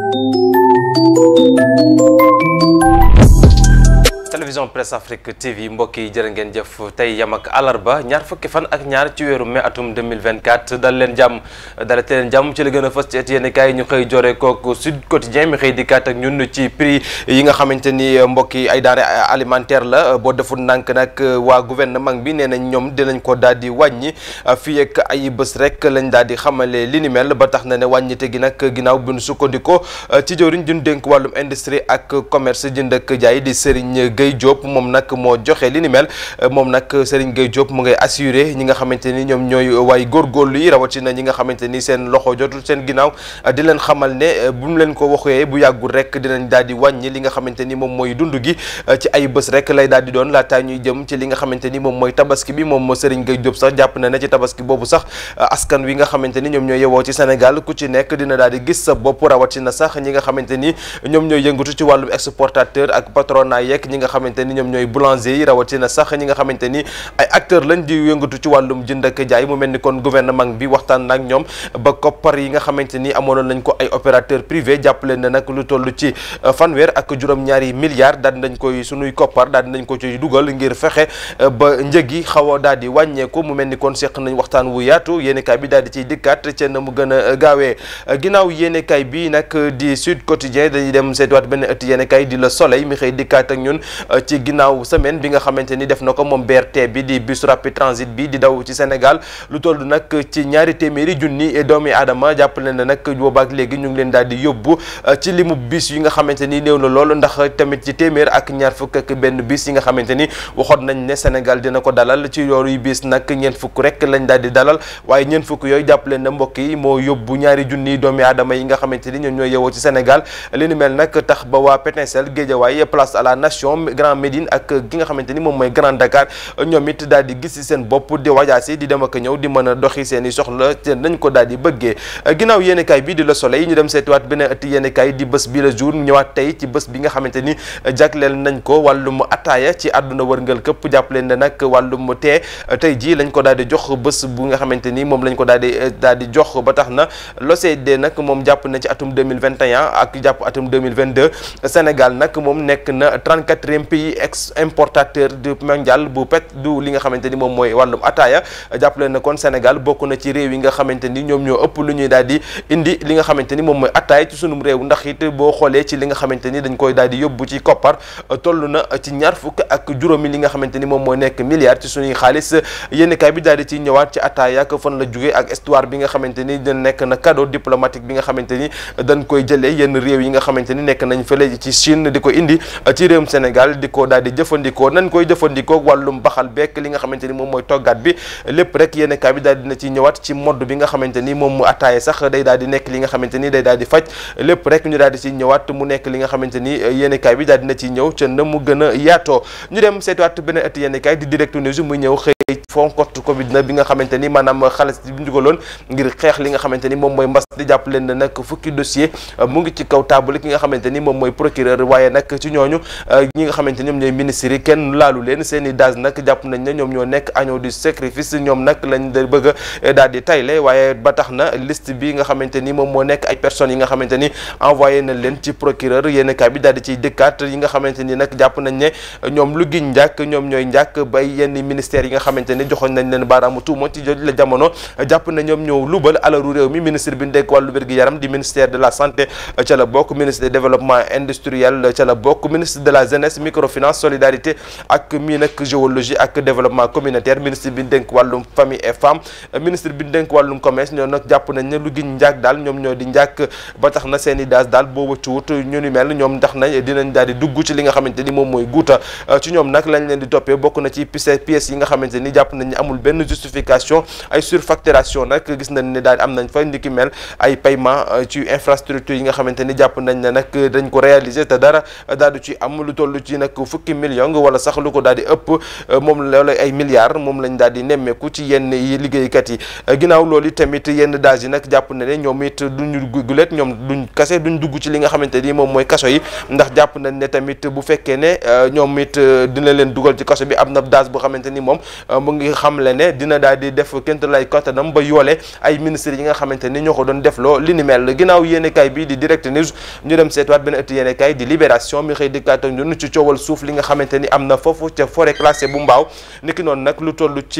télévision presse afrique tv mbokk yi jërë ngeen jëf tey yam ak àllarba ñaar fukki fan ak ñaar ci weeru mai atum 2024 dal leen jàmm dalate leen jàmm ci la gën a fës ci et yéen kaay ñu xëy jore kooku sud quotidien mi xëy dikkaat ak ñun ci prix yi nga xamante ni mbokk yi ay denrées alimentaire la boo deful ndànk nag waa gouvernement bi nee nañ ñoom dinañ ko daal di wàññi fii ak ay bés rek lañ daal di xamale li ni mel ba tax na ne wàññite gi nag ginnaaw bi nu sukkandikoo ci jëwriñ jun dénk wàllum industrie ak commerce jënd ak jaay di Serigne Gueye Diop moom nag moo joxe li ni mel moom nag Serigne Gueye Diop mu ngay assuré ñi nga xamante ni ñoom ñooy waay góorgóorlu yi rawatina ñi nga xamante ni seen loxo jotul seen ginnaaw di leen xamal ne bu mu leen ko waxee bu yàggul rek dinañ daal di wàññi li nga xamante ni moom mooy dund gi ci ay bés rek lay daal di doon laataa ñuy jëm ci li nga xamante ni moom mooy tabaski bi moom Serigne Gueye Diop sax jàpp na ne ci tabaski boobu sax askan wi nga xamante ni ñoom ñooy yewoo ci Sénégal ku ci nekk dina daal di gis sa bopp rawatina sax ñi nga xamante ni ñoom ñooy yëngatu ci wàllum exportateur ak patronat yeeg ñi nga xamante ni ñoom ñooy boulanger yi rawatina sax ñi nga xamante ni ay acteurs lañ di yëngatu ci wàllum jënd ak jaay mu mel ni kon gouvernement bi waxtaan nag ñoom ba koppar yi nga xamante ni amoonoon nañ ko ay opérateur privé jàppale na nag lu toll ci fanweer ak juróom-ñaari milliards daal nañ koy sunuy koppar daal nañ ko ci dugal ngir fexe ba njëg yi xaw a daal di wàññeeku mu mel ni kon seq nañ waxtaan wu yaatu yéenekaay bi daal di ciy dikkaat ca na mu gën a gaawee ginnaaw yéenekaay bi nag di Sud Quotidien dañuy dem seetuwaat benn ëtt yéenekaay di Le Soleil mi xëy dikkaat ak ñun ci ginnaaw semaine bi nga xamante ni def na ko moom BRT bi di bus rapide transit bi di daw ci Sénégal lu toll nag ci ñaari téeméeri junni doomi aadama jàppale na nag boobaak léegi ñu ngi leen daal di yóbbu ci limu bis yi nga xamante ni néew na lool ndax tamit ci téeméer ak ñaar fukk ak benn bis yi nga xamante ni waxoon nañ ne Sénégal dina ko dalal ci yooyu bis nag ñeent fukk rek lañ daal di dalal waaye ñeent fukk yooyu jàppale na mbokk yi moo yóbbu ñaari junni doomi aadama yi nga xamante ni ñoom ñooy yewoo ci Sénégal li ni mel nag tax ba waa Pétincelle Guédiawaye place à la nation Grand Médine ak ki nga xamante ni moom mooy Grand Dakar ñoom it daal di gis ci seen bopp di wajaasi di dem ak ñëw di mën a doxi seen i soxla te nañ ko daal di bëggee ginnaaw yéenekaay bi di Le Soleil ñu dem seetiwaat beneen ëtt yéenekaay di bés bi le jour ñëwaat tey ci bés bi nga xamante ni jagleel nañ ko wàllum ataaya ci àdduna wërngal këpp jàppaleen ne nag wàllum tee tey jii lañ ko daal di jox bés bu nga xamante ni moom lañ ko daal di daal di jox ba tax na l'OCDE nag moom jàpp na ci atum 2021 ak jàpp atum 2022 Sénégal nag moom nekk na 34e pays ex importateur du mondial bu pet du li nga xamante ni moom mooy wàllum ataaya jàppale na kon Sénégal bokk na ci réew yi nga xamante ni ñoom ñoo ëpp lu ñuy daal di indi li nga xamante ni moom mooy ataaya ci sunum réew ndax it boo xoolee ci li nga xamante ni dañ koy daal di yóbbu ci koppar toll na ci ñaar fukk ak juróomi li nga xamante ni moom mooy nekk milliards ci suñuy xaalis yénnikaay bi daal di ci ñëwaat ci ataaya ak fan la jógee ak histoire bi nga xamante ni dañ nekk na cadeau diplomatique bi nga xamante ni dañ koy jëlee yenn réew yi nga xamante ni nekk nañ fële ci Chine di ko indi ci réewum Sénégal di ko daal di jëfandikoo nañ koy jëfandikoo wàllum baxal bekk li nga xamante ni moom mooy toggaat bi lépp rek yéen kaay bi daal dina ci ñëwaat ci mode bi nga xamante ni moom mu attaaye sax day daal di nekk li nga xamante ni day daal di faj lépp rek ñu daal di ci ñëwaat mu nekk li nga xamante ni yéen kaay bi daal dina ci ñëw ca na mu gën a yaatoo ñu dem seetuwaat beneen ëtt yéen kaay di direct news muy ñëw xëy fonkot covid na bi nga xamante ni maanaam xaalis bi ñu dugaloon ngir xeex li nga xamante ni moom mooy mbas di jàpp leen ne nag fukki dossier mu ngi ci kaw table ki nga xamante ni moom mooy procureur waaye nag ci ñooñu ñi nga xamante ni ñoom ñooy ministres yi kenn laalu leen seen i daas nag jàpp nañ ne ñoom ñoo nekk agneau du sacrifice ñoom nag lañ da bëgg a daal di tayle waaye ba tax na liste bi nga xamante ni moom moo nekk ay personnes yi nga xamante ni envoyé nañ leen ci procureur yéen kaay bi daal di ciy dëkkaat yi nga xamante ni nag jàpp nañ ne ñoom lu giñ njàkk ñoom ñooy njàkk bay yenn ministères yi nga xamante ni joxoon nañ leen baaraamu tuuma ci joj la jamono jàpp na ñoom ñoo lubal alalu réew mi ministre bi ndekk wàllu wér-gi-yaram di ministère de la santé ca la bokk ministre du développement industriel ca la bokk ministre de la jeunesse microfinance solidarité ak mii nag géologie ak développement communautaire ministre bi dénk wàllum famille et femme ministre bi dénk wàllum commerce ñoo nag jàpp nañ ne lu giñ njàkk daal ñoom ñoo di njàkk ba tax na seen i daas daal boo wëccuwut ñu ni mel ñoom ndax na dinañ daal di dugg ci li nga xamante ni moom mooy guuta ci ñoom nag lañ leen di toppee bokk na ci pièces yi nga xamante ni jàpp nañ ne amul benn justification ay surfacturation nag gis nañ ne daal am nañ fa ndiki mel ay paiement ci infrastructure yi nga xamante ni jàpp nañ ne nag dañ ko réaliser te dara daal du ci am lu toll ci nag fukki million wala sax lu ko daal di ëpp moom loolu ay milliards moom lañ daal di nemmeeku ci yenn yi liggéeykat yi ginnaaw loolu tamit yenn daaj yi nag jàpp na ne ñoom it duñu gulet ñoom duñ kase duñ dugg ci li nga xamante ni moom mooy kaso yi ndax jàpp nañ ne tamit bu fekkee ne ñoom it dina leen dugal ci kaso bi am na daaj boo xamante ni moom mu ngi xamle ne dina daal di def kent lay kottanam ba yoole ay ministres yi nga xamante ni ñoo ko doon def loo li ni mel ginnaaw yéenekaay bi di direct news ñu dem seetwaat benn ëtt yéenekaay di libération mi xëy dikkaat ak ñun ci coowal suuf li nga xamante ni am na foofu ca forêt classée bu mbaaw niki noonu nag lu toll ci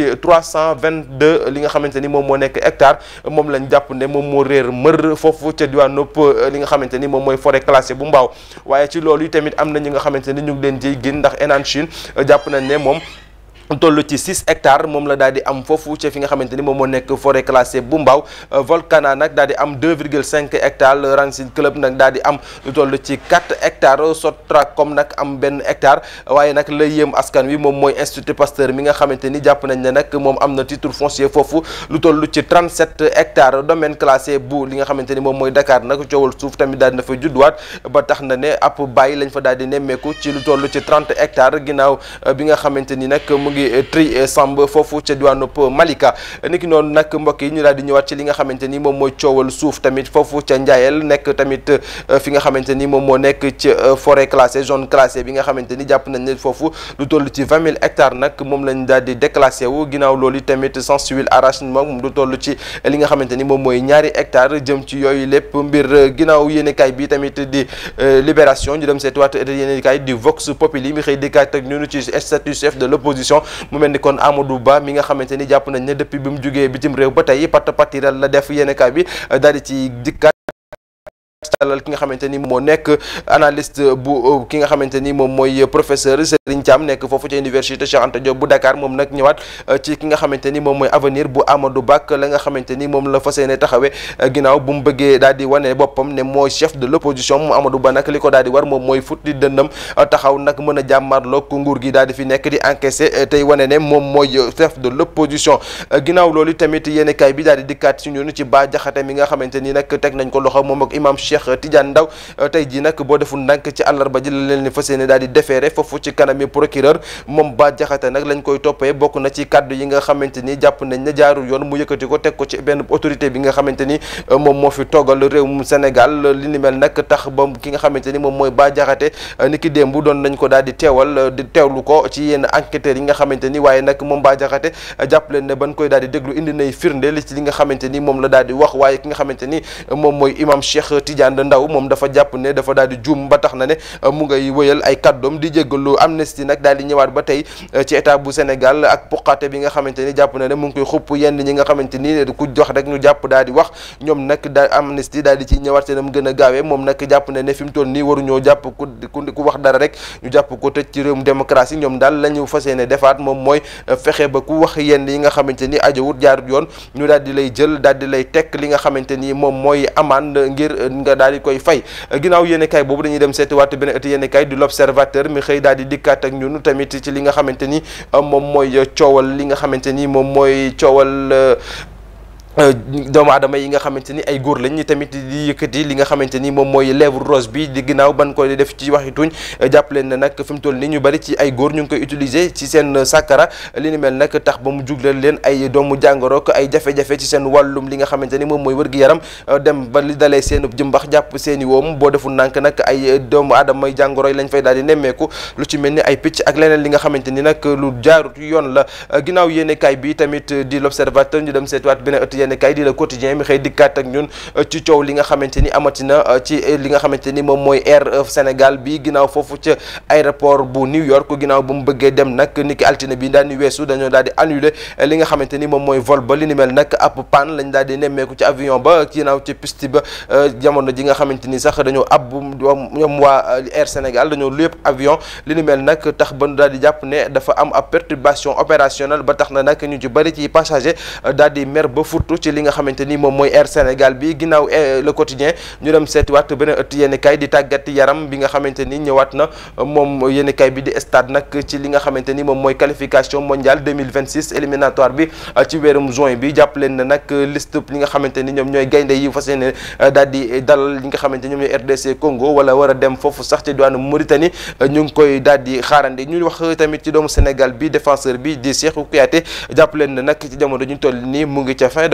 322 li nga xamante ni moom moo nekk hectare moom lañ jàpp ne moom moo réer mër foofu ca diwaanu li nga xamante ni moom mooy forêt classée bu mbaaw waaye ci loolu yi tamit am na ñi nga xamante ni ñu ngi leen jiy gën ndax Enan Chine jàpp nañ ne moom toll ci 6 hectares moom la daal di am foofu ci fi nga xamante ni moom moo nekk forêt classée bu mbaaw Volcana nag daal di am 2,5 hectares le Racine Club nag daal di am lu toll ci 4 hectares Sotracom nag am benn hectare waaye nag la yéem askan wi moom mooy Institut Pasteur mi nga xamante ni jàpp nañ ne nag moom am na titre foncier foofu lu toll ci 37 hectares domaine classé bu li nga xamante ni moom mooy Dakar nag coowal suuf tamit daal di na fa judduwaat ba tax na ne ab bàyyi lañ fa daal di nemmeeku ci lu toll ci 30 hectares ginnaaw bi nga xamante ni nag ngi tri samb foofu ca diwaanu Malika niki noonu nag mbokk yi ñu daal di ñëwaat ci li nga xamante ni moom mooy coowal suuf tamit foofu ca Njaayel nekk tamit fi nga xamante ni moom moo nekk ci forêt classée zone classée bi nga xamante ni jàpp nañ ne foofu lu toll ci vingt mille hectares nag moom lañ daal di déclassé wu ginnaaw loolu tamit sans huile arrachement moom lu toll ci li nga xamante ni moom mooy ñaari hectares jëm ci yooyu lépp mbir ginnaaw yéenekaay bi tamit di libération ñu dem seetiwaat yéenekaay di Vox Populi mi xëy dikkaat ak ñunu ci statut chef de l'opposition mu mel ni kon Amadou Ba mi nga xamante ni jàpp nañ ne depuis bi mu jógee bitim réew ba tey pat patiral la def yéenekaay bi daal di ci dikkaat dalal ki nga xamante ni moo nekk analyste bu ki nga xamante ni moom mooy professeur Serigne Thiam nekk foofu ci université Cheikh Anta Diop bu Dakar moom nag ñëwaat ci ki nga xamante ni moom mooy avenir bu Amadou Ba la nga xamante ni moom la fas yéene taxawee ginnaaw bu mu bëggee daal di wane boppam ne mooy chef de l'opposition mu Amadou Ba nag li ko daal di war moom mooy futti dënnam taxaw nag mën a jàmmarloog nguur gi daal di fi nekk di encaisser tey wane ne moom mooy chef de l'opposition ginnaaw loolu tamit yéenekaay bi daal di dikkaat ci ñun ci Bah Diakhaté mi nga xamante ni nag teg nañ ko loxo moom ak imam Cheikh Tidiane Ndaw tey jii nag boo deful ndànk ci àllarba ji la leen ni fas yéene daal di déféré foofu ci kanami procureur moom Bah Diakhaté nag lañ koy toppee bokk na ci kaddu yi nga xamante ni jàpp nañ ne jaarul yoon mu yëkkati ko teg ko ci benn autorité bi nga xamante ni moom moo fi toogal réewum Sénégal li ni mel nag tax ba ki nga xamante ni moom mooy Bah Diakhaté ni ki démb doon nañ ko daal di teewal di teewlu ko ci yenn enquêteurs yi nga xamante ni waaye nag moom Bah Diakhaté jàpp leen ne ban koy daal di déglu indi nay firnde li ci li nga xamante ni moom la daal di wax waaye ki nga xamante ni moom mooy imam Cheikh Tidiane Ndaw moom dafa jàpp ne dafa daal di juum ba tax na ne mu ngay wëyal ay kàddoom di jéggalu Amnesty nag daal di ñëwaat ba tey ci état bu Sénégal ak puqaate bi nga xamante ni jàpp na ne mu ngi koy xupp yenn ñi nga xamante ni ku jox rek ñu jàpp daal di wax ñoom nag daal Amnesty daal di ci ñëwaat seenam gën a gaawee moom nag jàpp na ne fi mu toll nii waruñoo jàpp ku ku wax dara rek ñu jàpp ko tëj ci réewum démocratie ñoom daal la ñu fas yéene defaat moom mooy fexe ba ku wax yenn yi nga xamante ni ajowut jaarut yoon ñu daal di lay jël daal di lay tekk li nga xamante ni moom mooy amande ngir nga daal di koy fay ginnaaw yéene kay boobu dañuy dem seeti waat beneen ëtt yéene kay du l'observateur mi xëy daal di dikkaat ak ñun tamit ci li nga xamante ni moom mooy coowal li nga xamante ni moom mooy coowal doomu aadama yi nga xamante ni ay góor lañ ñi tamit di yëkkati li nga xamante ni moom mooy lèvre rose bi di ginnaaw ban ko def ci waxi tuñ jàpp leen ne nag fi mu toll nii ñu bari ci ay góor ñu ngi koy utiliser ci seen sàkkara li ni mel nag tax ba mu jugleel leen ay doomu jàngoro ak ay jafe-jafe ci seen wàllum li nga xamante ni moom mooy wër-gi-yaram dem ba li dalee seen jëmbax jàpp seen i woom boo deful nànk nag ay doomu aadama yi jàngoro yi lañ fay daal di nemmeeku lu ci mel ni ay picc ak leneen li nga xamante ni nag lu jaarut yoon la ginnaaw yéenekaay bi tamit di l'observateur ñu dem seetiwaat beneen ëtt yéene kay di le quotidien mi xëy dikkaat ak ñun ci coow li nga xamante ni amatina ci li nga xamante ni moom mooy Air Sénégal bi ginnaaw foofu ca aéroport bu New York ginnaaw bu mu bëggee dem nag ni ki altine bi daal di weesu dañoo daal di annuler li nga xamante ni moom mooy vol ba li ni mel nag ab panne lañ daal di nemmeeku ci avion ba ginnaaw ci piste ba jamono ji nga xamante ni sax dañoo ab ñoom waa Air Sénégal dañoo lépp avion li ni mel nag tax ba daal di jàpp ne dafa am ab perturbation opérationnelle ba tax na nag ñu ci bëri ci passager daal di mer ba futtu ci li nga xamante ni moom mooy Air Sénégal bi ginnaaw le quotidien ñu dem seetiwaat beneen ëtt yéeni kay di tàggat yaram bi nga xamante ni ñëwaat na moom yéeni kay bi di stade nag ci li nga xamante ni moom mooy qualification mondiale 2026 éliminatoire bi ci weerum juin bi jàpp leen na nag liste li nga xamante ni ñoom ñooy gaynde yi fas yéene daal di dalal li nga xamante ni ñoom ñooy RDC Congo wala war a dem foofu sax ci diwaanu Mauritanie ñu ngi koy daal di xaarandi ñu wax tamit ci doomu Sénégal bi défenseur bi di Cheikhou Kouyaté jàpp leen na nag ci jamono ñu toll nii mu ngi ca fin de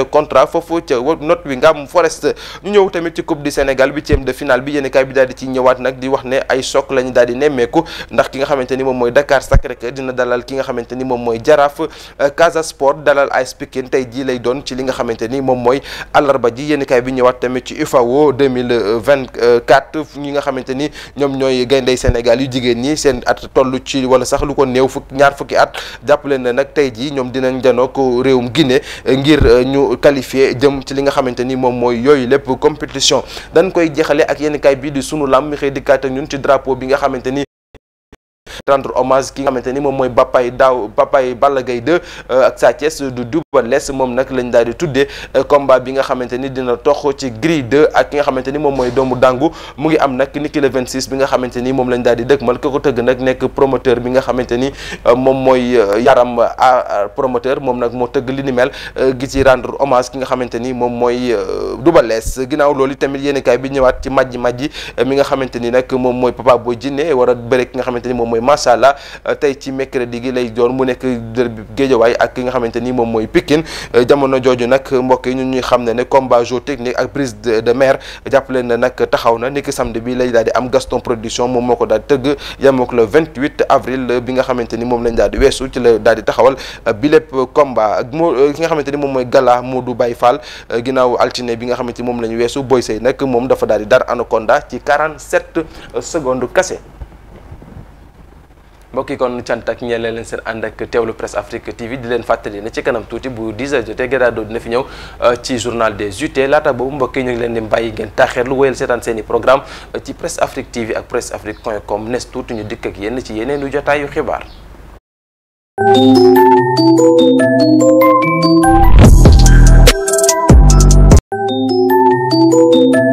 contrat foofu ca Nottingham Forest ñu ñëw tamit ci coupe du Sénégal huitième de finale bi yéen kaay bi daal di ci ñëwaat nag di wax ne ay choc la ñu daal di nemmeeku ndax ki nga xamante ni moom mooy Dakar Sacré-Cœur dina dalal ki nga xamante ni moom mooy Jaraaf Casa Sport dalal AS Pikine tey jii lay doon ci li nga xamante ni moom mooy àllarba ji yéen kaay bi ñëwaat tamit ci UFAO 2024 ñi nga xamante ni ñoom ñooy gayndey Sénégal yu jigéen ñi seen at toll ci wala sax lu ko néew fukk ñaar fukki at jàppale na nag tey jii ñoom dinañ janoo ko réewum Guinée ngir ñu qualifié jëm ci li nga xamante ni moom mooy yooyu lépp compétition dañ koy jeexale ak yenn kaay bii di sunu lam mi xëy dikkaat ak ñun ci drapeau bi nga xamante ni rendre hommage ki nga xamante ni moom mooy Bapay daaw Bapay Balla Gaye 2 ak Sa Thiès du Double Less moom nag lañ daal di tuddee combat bi nga xamante ni dina tox ci Gris 2 ak ki nga xamante ni moom mooy doomu dàngu mu ngi am nag niki le 26 bi nga xamante ni moom lañ daal di dëgmal ko ko tëgg nag nekk promoteur bi nga xamante ni moom mooy yaram promoteur moom nag moo tëgg li ni mel gi ci rendre hommage ki nga xamante ni moom mooy Double Less ginnaaw loolu tamit yéen kaay bi ñëwaat ci majji majji mi nga xamante ni nag moom mooy Papa Boy Djiné war a bëre ki nga xamante ni moom mooy macha allah tey ci mercredi gi lay doon mu nekk derby Géejawaay ak ki nga xamante ni moom mooy Pikine jamono jooju nag mbokk yi ñun ñuy xam ne ne combat jeu technique ak prise de mer jàppale na nag taxaw na niki samedi bi lay daal di am Gaston production moom moo ko daal di tëgg yemook le 28 avril bi nga xamante ni moom lañ daal di weesu ci la daal di taxawal bi lépp combat ak moo ki nga xamante ni moom mooy Gala Modou Baye Fall ginnaaw altine bi nga xamante ni moom la ñu weesu Boy Sey nag moom dafa daal di dar Anaconda ci 47 secondes kase mbokk yi kon cant ak ñeel leen seen ànd ak teewlu presse Afrique TV di leen fàttali ne ci kanam tuuti bu 10 heures jotee Gérardo dina fi ñëw ci journal des UT laata boobu mbokk yi ñu ngi leen di bàyyi ngeen taaxeerlu wéyal seetaan seen i programme ci presse Afrique TV ak presse afrique point com nes tuuti ñu dikk ak yenn ci yeneen yu jotaayu xibaar.